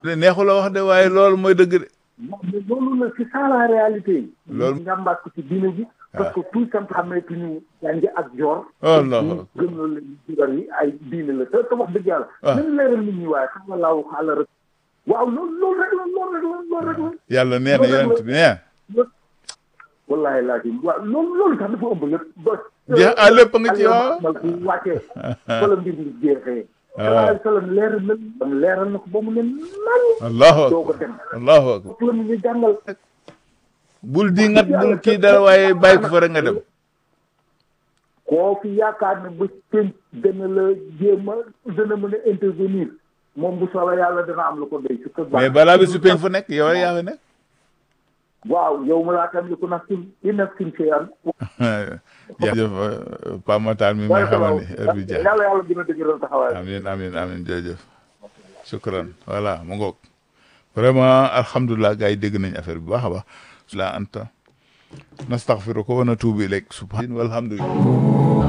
de neexu la wax de waaye loolu mooy dëgg de mais loolu la c'est ça la réalité. Loolu- njàmbaat ko ci diine ji. parce que tout simplement xameetuñu jàngi ak joor. Oh, non. ñu gëm loolu la jibar yi ay diine la te te wax dëgg yàlla. Ah. nañ leeral nit ñi waaye xam nga laaw xaala rek. waaw loolu loolu rek la loolu rek la loolu rek la. yàlla nee na yonent bi nee wallaahi laa ji waaw loolu loolu sax dafa ëmb lépp ba. jeex ah lépp nga ci waaw mal bu wàccee. fa la mbir mi jeexee. Ah. sallallahu alayhi wa sallam leeral na leeral na ko ba mu ne nan. allahu doo ko akbar dem. allahu akbar foofu la ñu jàngal. bul di ngat bul kii dara waaye bàyyi ko fa rek nga dem koo fi yaakaar ne ba pénc dana la jéem a dana mën a intervenir moom bu soobee yàlla dana am lu ko doy. su ko mais balaa bi su peñ fa nekk yow rek yaa fa nekk waaw yow ma laa tamliku nafsin li nafsin shay'an. jërëjëf Pa Matar mi may xamal ni heure bi jeex yàlla yàlla dina dëgëral taxawaay. amin amin amin jërëjëf shukran voilà mu ngoog vraiment alhamdulilah gars yi dégg nañ affaire bi bu baax a baax la anta nastaghfiruka wa natubu ilayk subhan walhamdulillah